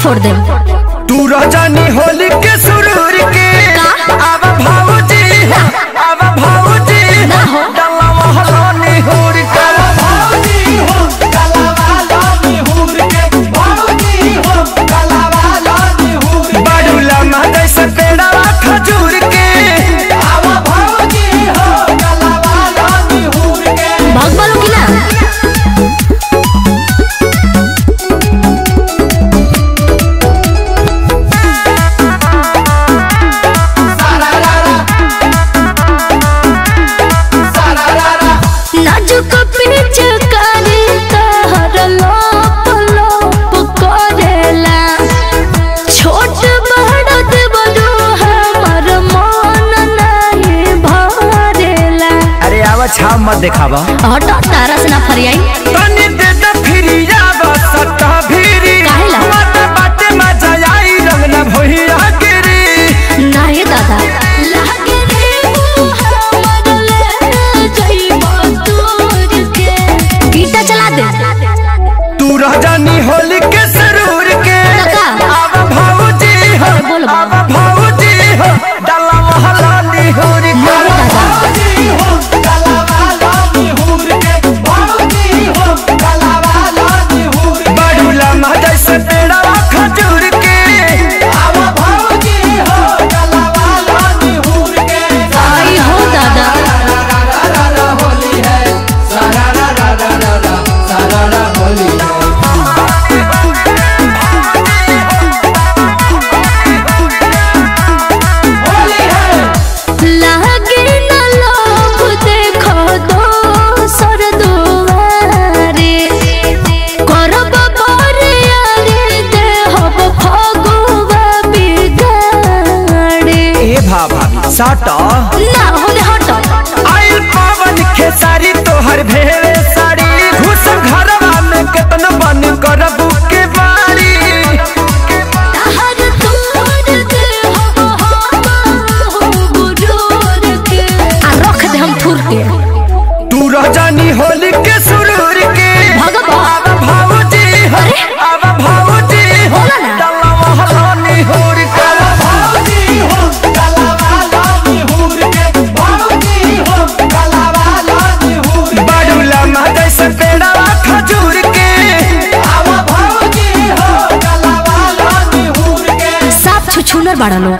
फोड़ दे तू रजनी होली के सुरूर के अब भाऊजी हो अब भाऊजी ना हो। डल्ला महलानी होर के बाडूला मादै से पेड़ा खजूर के भाग बालो की ना नाजुक पिच करे तहर लोप लोप करेला छोट बड़ देवरू हमर मन नहीं भरेला अरे आवा छाव मत देखावा हट तारा से ना फरियाई तनी दे दे फिरिया बसत भिरी काहेला? मत बाटे मजा आई रंग न भइया गिरी नाही दादा लागे रे वो हमर ले जइबो दूर के गीता चला दे तू रजनी होली के सरूर के लगा। अब भाऊजी हो बोल बा। अब भाऊजी हो डल्ला महलानी होर नाही के दादा बाडूला मादै से पेड़ा खजूर के आई हो दादा लागे न लोभ देखो दोसर दुआरे करब बरियारे देहब फगुआ बिगाड़े ए भा भाभी साटा ना होले हट आइल पावन खेसारी तोहर भेवे साड़ी घुस घरवा में केतन बन करब के बारी हर तोर देहब हम गुरूर के आ रख दे हम थुर के तू रजनी होली के सुरूर के भगवा। अब भाऊजी हो अरे। अब भाऊजी हो बोला ना। डल्ला महलानी होर के बाडूला मादै से पेड़ा खजूर के साफ छुछुनर बाड़ा लोग